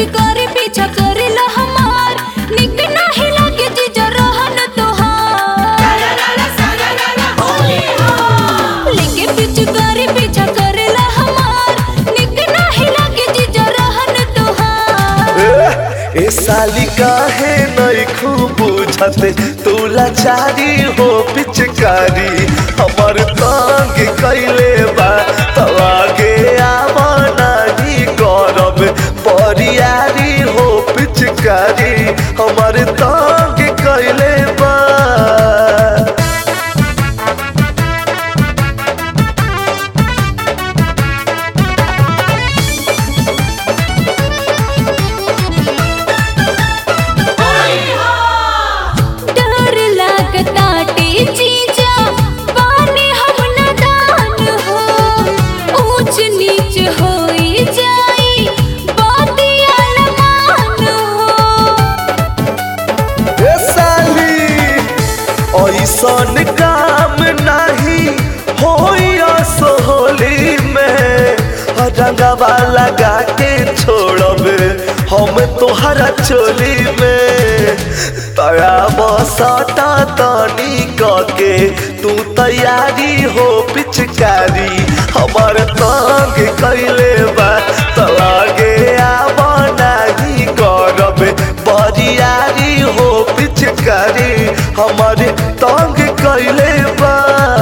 पिचकारी पीछा करेला हमार निक नाही लागे जीजा रहन तोहार लेके पिचकारी पीछा करेला हमार निक नाही लागे जीजा रहन तोहार ए, ए साली काहे नहीं खूब बुझते तू लाचारी हो पिचकारी हमर तंग कैले बा तब आगे आवा नहीं करब परियारी हो पिचकारी हमर तंग कैले बा डर लागता टी जीजा पानी हम नदान हो ऊंच नीच होई जाई बातिया लमान हो ए साली ऐसन काम नहीं होइया सोहली में रंगवा लगा के छोड़ब हम तोहरा चोली में तया बसता तनी के तू तैयारी हो पिचकारी हमर तंग कैले बा तलागे आवा नहीं करब बरियारी हो पिचकारी हमर तंग कैले बा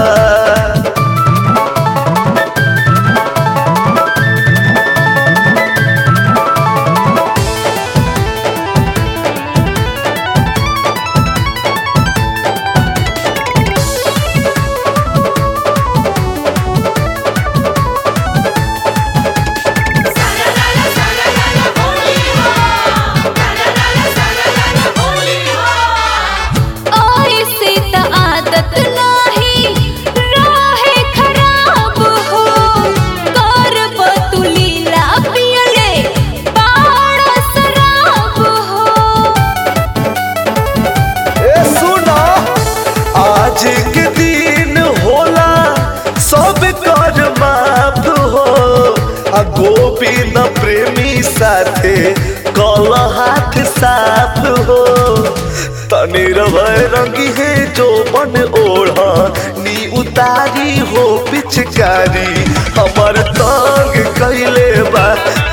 ऐसे त आदत नाही राहे खराब हो कर तू लीला पियले बाड़ा शराब हो ए सुना आज के दिन होला सब कर माफ हो आ गोविंद प्रेमी साथे कल हाथ साफ हो तनी रवै रंगी है जो मन ओढ़ा नी उतारी हो पिचकारी हमर तंग कैले बा